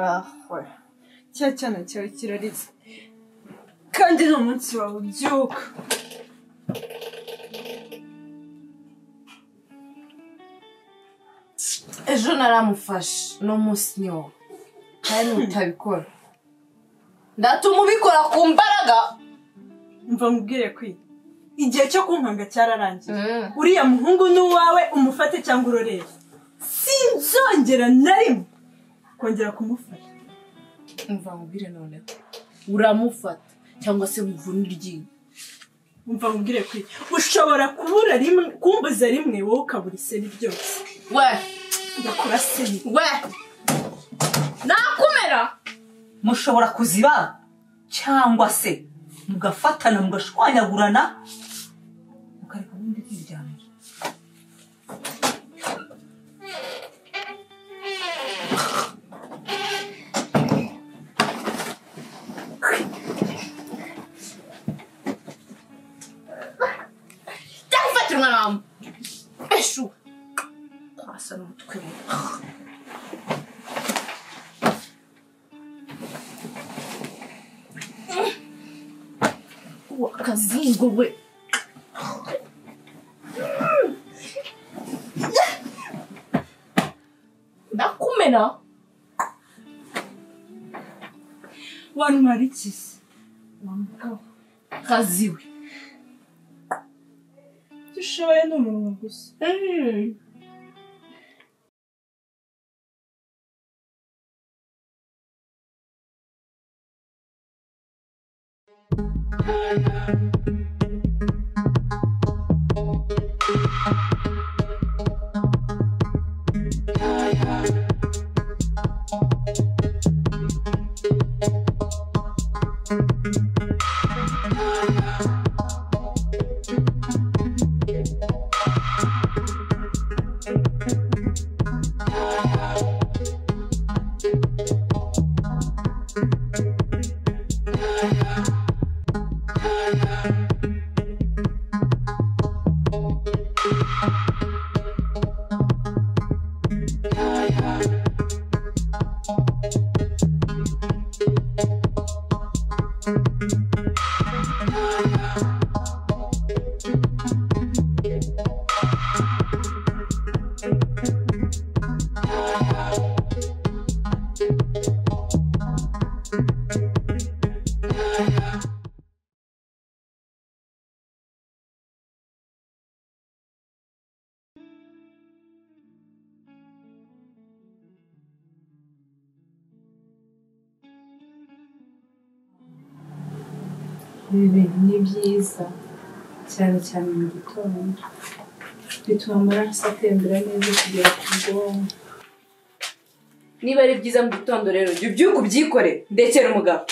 aho cya cyana cyawe kirarize kandi ni umunsi wawe ubyuka ejo naramufashe uno munsi ni wowe kandi utabikora ndatuma ubikora ku mbaraga mva mubwire ko igihe cyo kunkanga cyararangiye uriya muhungu ni uwawe umufate cyangwa urorere sinzongera na rimwe kongera kumufata mva mubwire noneho uramufata cyangwa se muvuna iryinyo mva mubwire ko ushobora kubura rimwe kumbuza rimwe wowe ukabura iseri ryose we ugakora seri we nakumera mushobora kuziba cyangwa se mugafatana mugashwanyagurana mukareka ubundi kwiryamira jya gufata umwana wawe eshu asa n'umutwe we wakazingo we ndakumena wantwara ikizi kazi we icyo ushoboye ni umunwa gusa ibi bintu ni byiza cyane cyane mu gitondo bituma amaraso atembera neza kugera ku bwonko niba ari byiza mu gitondo rero jya ubyuka ubyikore ndekera umugabo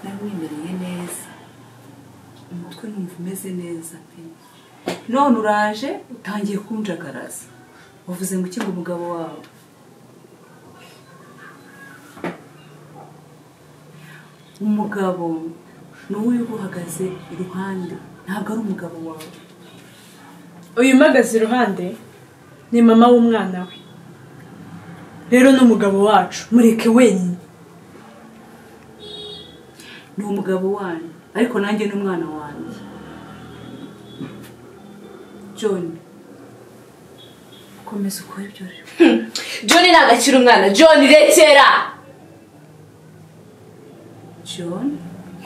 namwemereye neza umutwe numva umeze neza pe none uraje utangiye kunjagaraza wavuze ngo ukinga umugabo wawe umugabo ni uwo uba uhagaze iruhande ntabwo ari umugabo wawe uyu uhagaze iruhande ni mama w'umwana we rero ni umugabo wacu mureke wenyine ni umugabo wanyu ariko nanjye ni umwana wanjye john komeza ukore ibyo uri john ntabwo akiri umwana john rekera john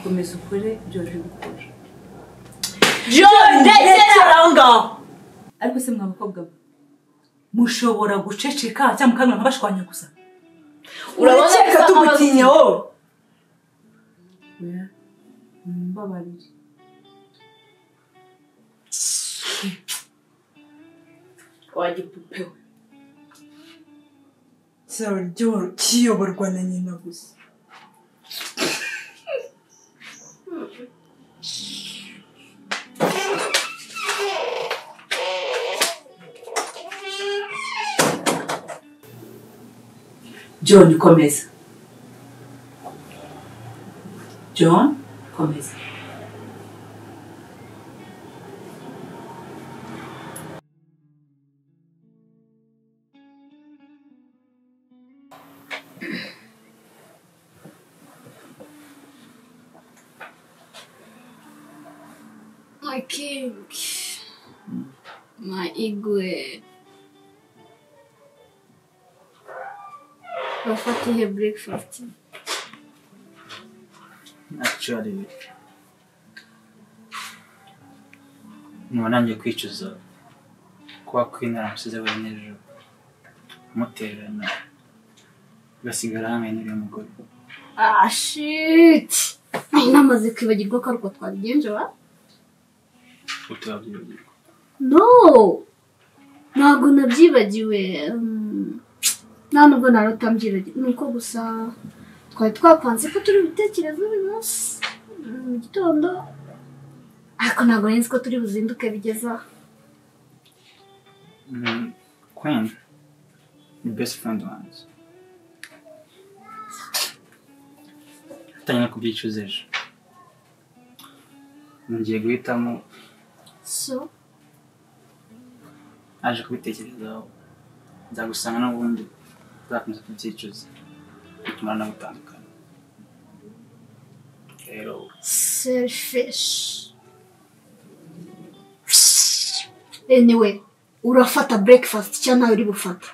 komeza ukore ibyo uri gukora john rekera aho ngaho ariko se mwa bakobwa mwe mushobora guceceka cyangwa mukamira nkabashwanya gusa urakeka gusa tugutinya wowe oya mumbabarire wa gipupe we cyawe ryo kiyoborwa na nyina gusa john komeza john komeza I think my igwe bafata ihe breakfast actually ntiwanange kwicuza kuba kwinara umusize we nijoro umutererana basigara hamwe n'uriya mugore ah shit namaze kwibagirwa ko ariko twabigenjera utubabyiburirwa no ntabwo nabyibagiwe Mm, nta nubwo nari utambyibagirwa ni uko gusa twari twapanze ko turi ibitekerezo uyu munsi mm, mu gitondo ariko ntabwo nari nzi ko turi buzinduke bigeze aha Mm, Queen, ni best friend wanjye atangira kubyicuza ejo ngiye guhitamo so aje kubitekerezaho nzagusanga n'ubundi uzakomeza kubyicuza bituma nawe utandukana rero selfish anyway urafata breakfast cyangwa ntawe uri bufata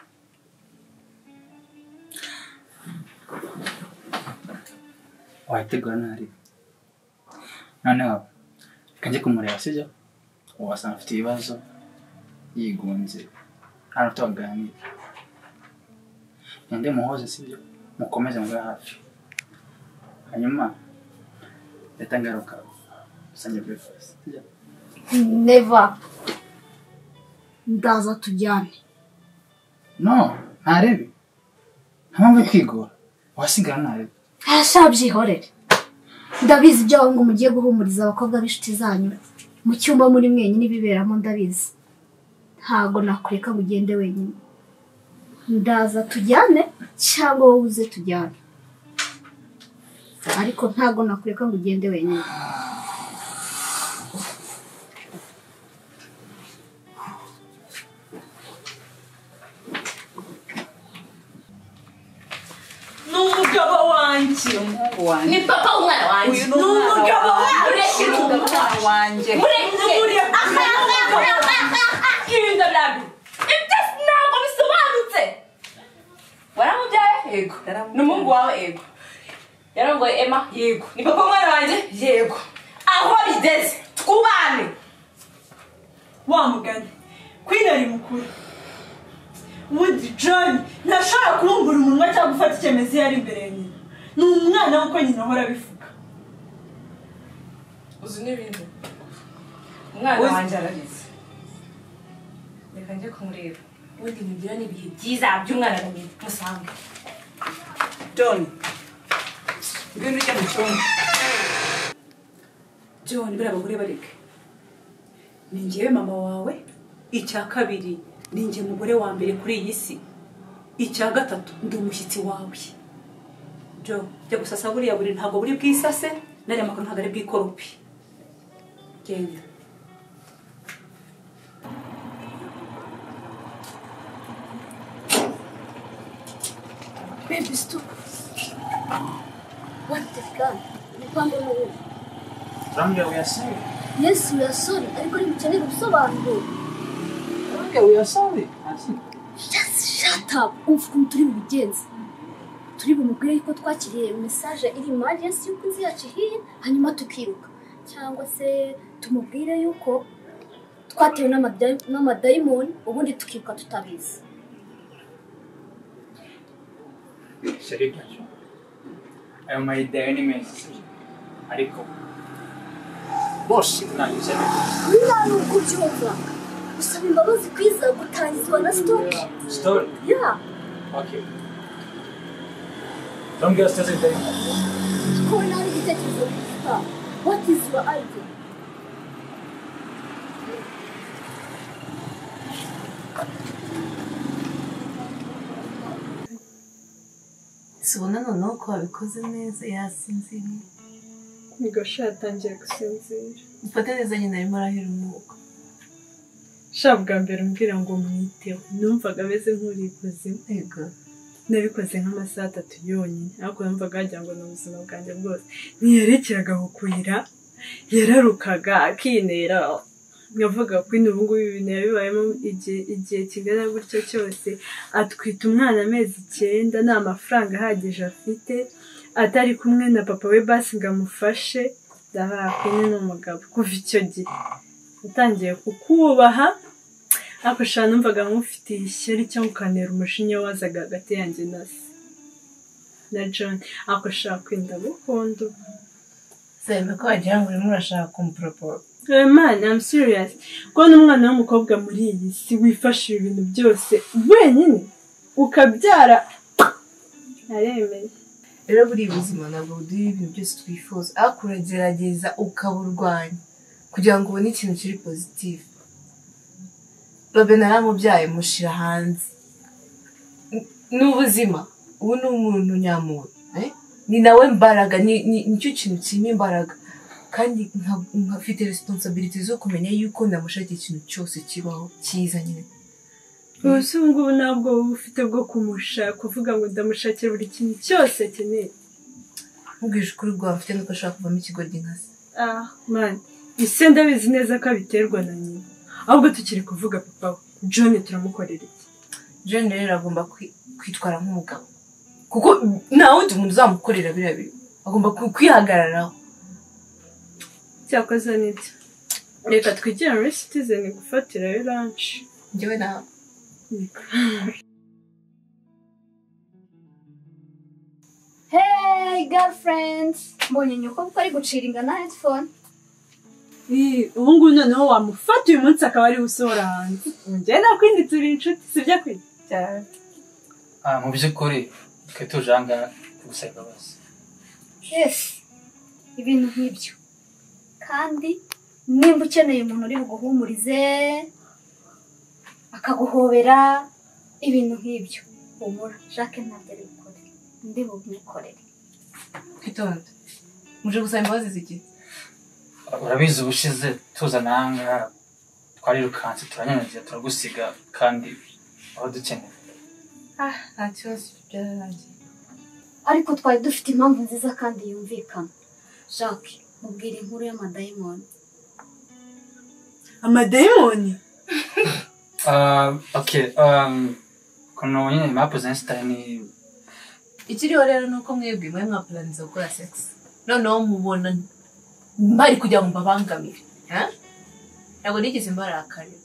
wayitegura ntari noneho reka njye kumureba sibyo wasanga afite ibibazo yigunze nta n'uto baganira ninde muhoze sibyo mukomeze mube hafi hanyuma leta ngaruka usange breakfast sibyo never ndaza tujyane no ntarebe nta mpamvu yo kwigora wasigara ntarebe arashabyihorere ndabizi ibyo aho ngo mugiye guhumuriza abakobwa b'inshuti zanyu mu cyumba muri mwenyine ibiberamo ndabizi ntabwo nakureka ngo ugende wenyine ndaza tujyane cyangwa wowe uze tujyane ariko ntabwo nakureka ngo ugende wenyine ni umugabo wanjye wanjye papa w'umwana wanjye uyu ni ni umugabo Ureke wanjye ni umugabo wanjye Kinga blabi. Ibyo ntabwo bisobanutse. Waramubyaye? Yego. Naramu- Ni umuhungu wawe? Yego. Yarongoye Emma? Yego. Ni papa w'umwana wanjye? Yego. Aho bigeze twubane. wa mugani kwina ari mukuru wudi joni ntashobora kubumbura umunwa cyangwa gufata icyemezo iyo ari imbere ya nyina ni umwana nk'uko nyina ahora abivuga Uzi n'ibindi. Umwana Uzi- wanjye arabizi. Reka njye kumureba. Ubundi mugira n'ibihe byiza by'umwana na nyina. Musange. joni ngwino ujya mu cyumba joni buriya bagore bareke ni ngewe mama wawe icya kabiri ni nge mugore wa mbere kuri iyi si icya gatatu ndi umushyitsi wawe jo jya gusasa buriya buri ntabwo buri bwisase n'ariya makuru ntabwo ari bwikorope genda baby stop what the gun ni kwamba n'ubu urambwira wiyasore yes we are sorry ariko ntimukeneye ubusobanuro urambwira wiyasore hasi just shut up umva ukuntu turi bubigenze turi bumubwire yuko twakiriye mesaje iri emergency y'uko inzu yacu ihiye hanyuma tukiruka cyangwa se tumubwire yuko twatewe n'amada- n'amadayimoni ubundi tukiruka tutabizi shyari byacu ayo mayidayo ni meza sibyo ariko bose ntabwo bisa neza nta n'uko ubyumva usaba imbabazi kwiza gutangizwa na sitoke Story. ya Okay. Don't get us started very much. twabona hari igitekerezo gifite what is your idea Tubona noneho ko wabikoze neza yasinziriye ntigasha yatangiye gusinzira mfate neza nyine arimo arahera umwuka sha bwa mbere umbwira ngo mwiteho numvaga ameze nk'uri ikuzimu yego nabikoze nk'amasaha atatu yonyine ariko numvaga wagira ngo ni ubuzima bwanjye bwose ntiyerekeraga ku kuyira yararukaga akinera nkavuga ko ubu ngubu ibintu yabibayemo igihe igihe kigana gutyo cyose atwita umwana amezi icyenda nta mafaranga ahagije afite atari kumwe na papa we basi ngo amufashe ndabaye akwine n'umugabo kuva icyo gihe yatangiye kukubaha ariko shana numvaga nk'ufitiye ishyari cyangwa ukanera umushinya wazaga hagati yanjye na se na john ariko shaka kwenda gukunda ubu sebe ko wagira ngo urimo urashaka kumuporoporo man I'm serious ko n'umwana w'umukobwa muri iyi si wifashishije ibintu byose wenyine ukabyara aremeye rero buriya ubuzima ntabwo buduha ibintu byose twifuza ariko uragerageza ukaburwanya kugira ngo ubone ikintu kiri pozitifu robin aramubyaye mushyira hanze N- ni ubuzima ubu ni umuntu nyamuntu eh? ni nawe mbaraga ni- ni- nicyo kintu kirimo imbaraga kandi nka- nkafite resiponsabiriti zo kumenya yuko namushakira ikintu cyose kibaho cyiza nyine ubuse ubu ngubu ntabwo uba ufite bwo kumusha kuvuga ngo ndamushakira buri kintu cyose akeneye nkubwije ukuri rwawe mfite nuko ashaka kuvamo ikigoryi nka se ah man ise ndabizi neza ko abiterwa na nyina ahubwo tukiri kuvuga papa we john turamukorera iki John rero agomba kwi- kwitwara nk'umugabo kuko nta wundi muntu uzamukorera biriya bintu agomba kwi- kwihagararaho cyakoze n'ibyo reka twigire muri citizen gufatirayo lanshi njyewe nawe Hey girlfriend mbonye nyoko ari gucira ingana headphone ubu ngubu noneho wamufata uyu munsi akaba ari usohora hanze njye na kwindi turi inshuti sibyo kwindi cyane Ah, mu by'ukuri twe tuje aha ngaha kugusaba imbabazi yes ibintu nk'ibyo kandi nimba ukeneye umuntu uri buguhumurize akaguhobera ibintu nk'ibyo humura jacques ntabwo ari bukore ndi bubimukorere kwitonda muje gusaba imbabazi z'igihe urabizi ubushize tuzana aha ngaha twarirukanse turanyanyagira turagusiga kandi aho dukeneye nta kibazo byararangiye ariko twari dufite impamvu nziza kandi yumvikana jacques mubwira inkuru y'amadayimoni amadayimoni Ah, okay um, kuno nyine mapu za insitani ikiriho rero ni uko mwebwe mwe mwapuraniza gukora sekisi noneho mubona mbari kugira ngo mbabangamire eh? ntabwo nigeze mbarakarira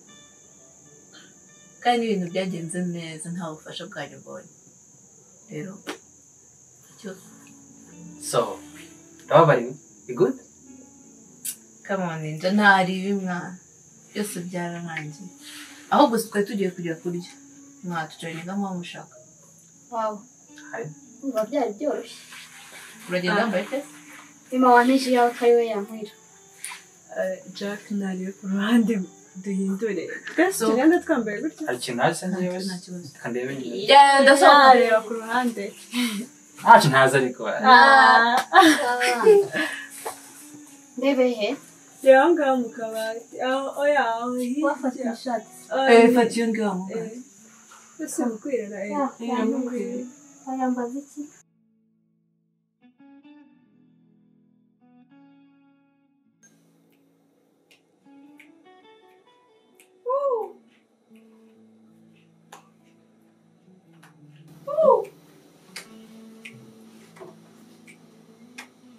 kandi ibintu byagenze neza nta bufasha bwanyu mbonye rero icyo so urababariwe ni good kamoninja ntari bimwana byose byararangiye ahubwo si twari tugiye kujya kurya mwatujoyininga nk'uwo mushaka wawe Hari. biba byari byoroshye uragenda wambaye pe mama wanije yawe ko ari we yankwira jack nariwe ku ruhande duhindure twese So- tugenda twambaye gutya hari ikintu hasi njyewe nta kibazo reka ndebe nyine Yeah, ndasohoka areba ku ruhande ntacyo ntazi ariko ndebe he reba aho ngaho mu kabati aho oya aho wafata hirya ishati Oya, Eh, fata iyo ngiyo wamugaye. eh, twese mukwirana eh. Yeah, mukwirana. wayambaza iki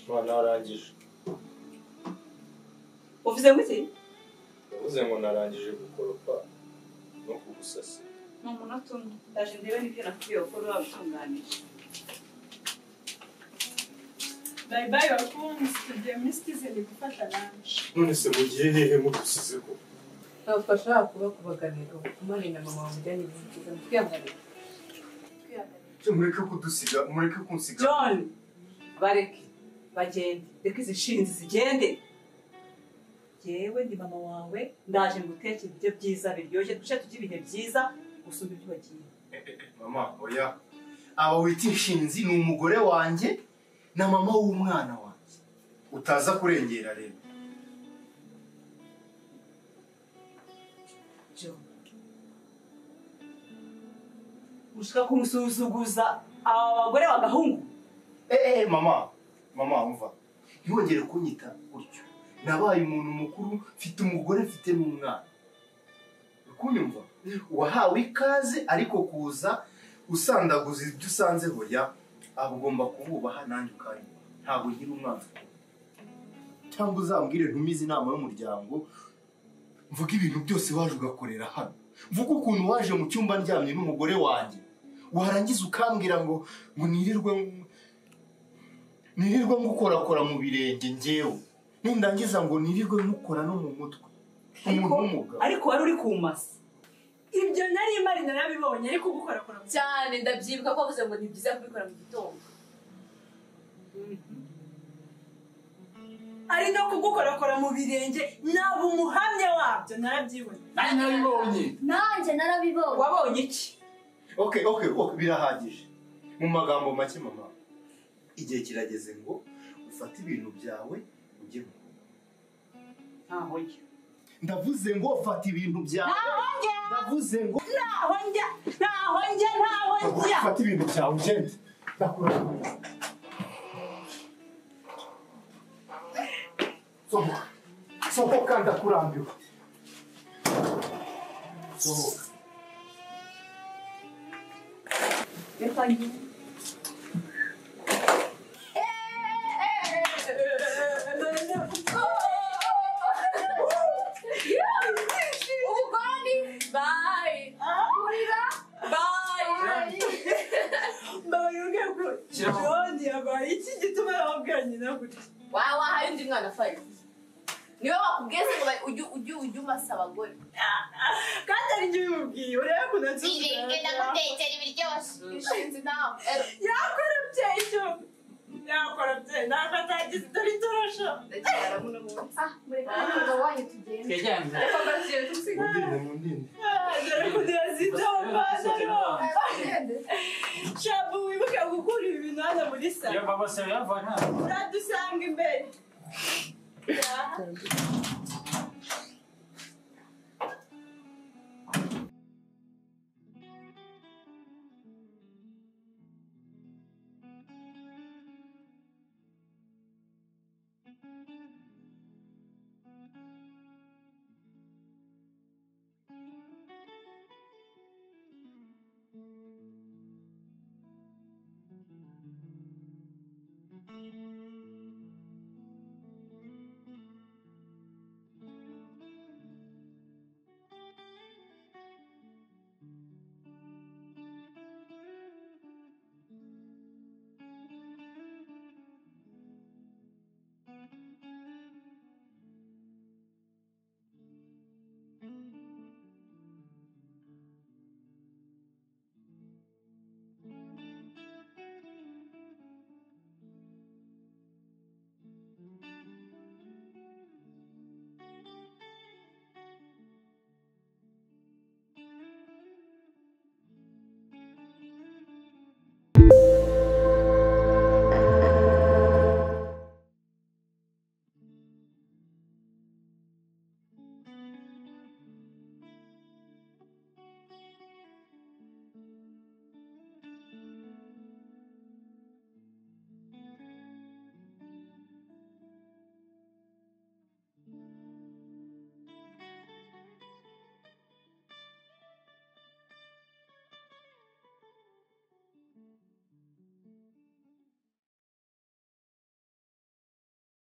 umwana warangije uvuze ngo iki yavuze ngo narangije gukoropa no kugusasira ni umunota umwe ndaje ndebe n'ibyo nakubwiye gukora wabitunganije bayi bayi bakunzi tugiye muri citizen gufata lanshi none se mugiye hehe mugusize ko ntabwo ashobora kuba kubaganira umwana na mama wamujyanye ibintu byiza mutwihanganira cyo mureke kudusiga mureke kunsiga john bareke bagende reka izi nshinzi zigende yewe ni mama wawe ndaje ngutekere ibyo byiza biryoshye duce tujye ibihe byiza gusumba ibyo wagiye mama oya aba wita inshinzi ni umugore wanjye na mama w'umwana wanjye utaza kurengera rero john ushaka kumusuzuguza aba bagore bagahungu eee mama mama umva ntiwongere kunyita gutyo nabaye umuntu mukuru mfite umugore mfite n'umwana kunyumva wahawe ikaze ariko kuza usandaguza ibyo usanzeho ya aba ugomba kububaha nanjye ukanyubaha ntabwo ngira umwana cyangwa uzambwire ntumize inama y'umuryango mvuga ibintu byose waje ugakorera hano mvuga ukuntu waje mu cyumba ndyamye n'umugore wanjye warangiza ukambwira ngo ngo nirirwe nirirwe ngukorakora mu birenge ngewe nindangiza ngo nirirwe mukora no mu mutwe umuntu w'umugabo ariko wari uri kumasa ibyo nari imari narabibonye ariko gukorakora mu cyane ndabyibuka ko wavuze ngo ni byiza kubikora mu gitondo ari no kugukorakora mu birenge naba umuhamya wabyo narabyibonye nari nabibonye nanjye narabibonye wabonye iki okay okay okay birahagije mu magambo make mama igihe kirageze ngo ufate ibintu byawe ujye mu rugo ntaho njya ndavuze ngo fata ibintu byawe ndavuze ngo ntaho njya ntaho njya ntaho njya fata ibintu byawe ugende ndakurata sohoka sohoka ndakurambiwe sohoka reka njye ubugoni bayi kurira bayi mbabarira ubwe ko john yabaye iki gituma yababwira nyina gutya wawe wahaye undi mwana fayo niwe wakubwiye se ngo ba- ujye ujye ujye umasa abagore kandi ari njye ubimubwiye urebe ukuntu atuzuzanya ishinzi nawe ero yakora abyeyi cyo yakora abyeyi ntabwo atagize dore itorosho ndagira ngo muno munsi mureka n'umugabo wanyu tugende twegeranye reka mbashyire tumusiga mundinde mundinde Ah, dore ukuntu yazita amapantaro tugende shabu wibuke gukura ibi bintu hano muri salo baba se yavana uradusanga imbere